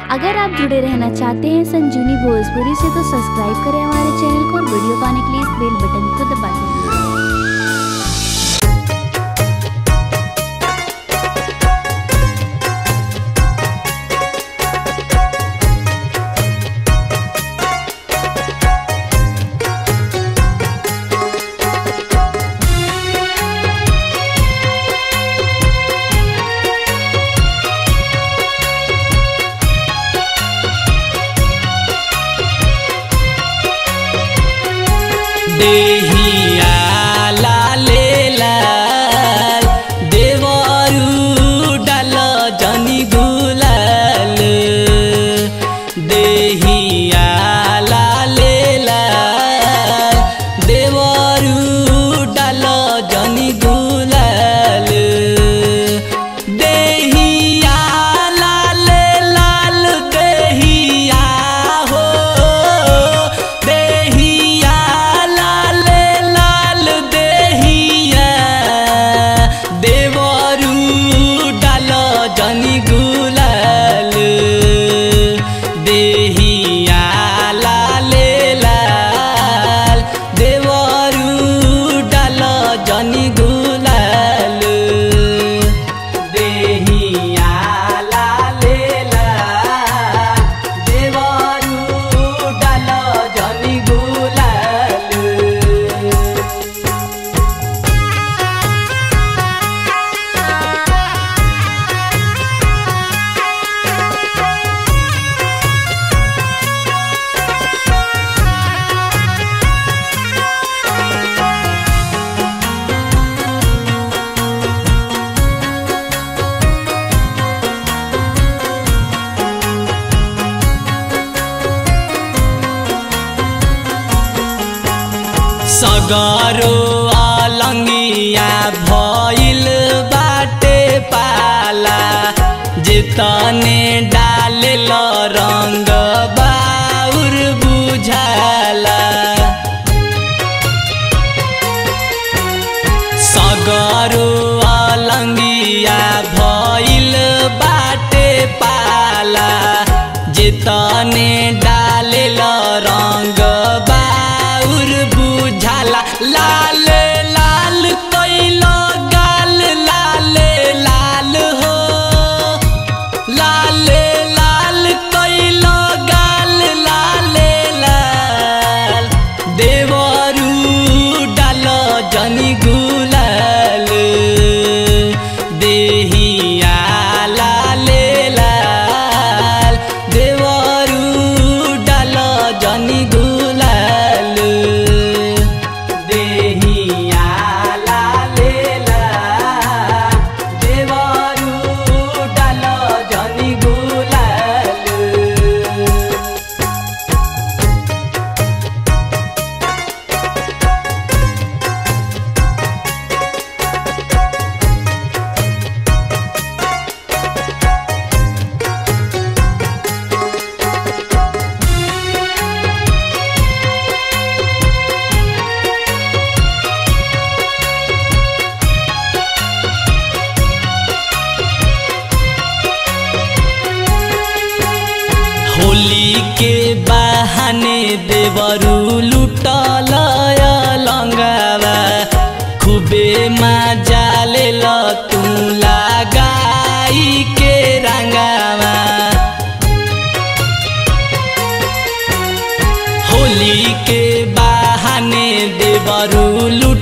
अगर आप जुड़े रहना चाहते हैं संजीवनी भोजपुरी से तो सब्सक्राइब करें हमारे चैनल को और वीडियो पाने के लिए इस बेल बटन को दबा दें देहिया लाले लाल देवरु डाल जनी गुलाल देहिया लाले लाल देवरु डाल जनी गुलाल देहिया लाले लाल देहिया हो देहिया लाले लाल देहिया देवरु डाल जनी गुलाल देहिया लाले लाल देवरु डाल जनी गुलाल देहिया लाले लाल देवरु डाल जनी गुलाल सगरो अलङ्गिया भइल बाटे पाला जेतने डालेल रङ्ग बाउर बुझाला सगरो अलङ्गिया भइल बाटे पाला जेतने डालेल रङ्ग बाउर बुझाला लाल लाल कैल गाल लाल लाल हो लाल लाल कैल गाल लाल लाल देवरु डाल जनी गुलाल देहिया लाले लाल देवरु डाल जनी गुलाल देहिया लाले लाल देवरु डाल जनी गुलाल होली के बहाने देवरु लुटल लङ्गावा खुबे मजा लेल तू लगाई के रङ्गावा होली के बहाने देवरु लुट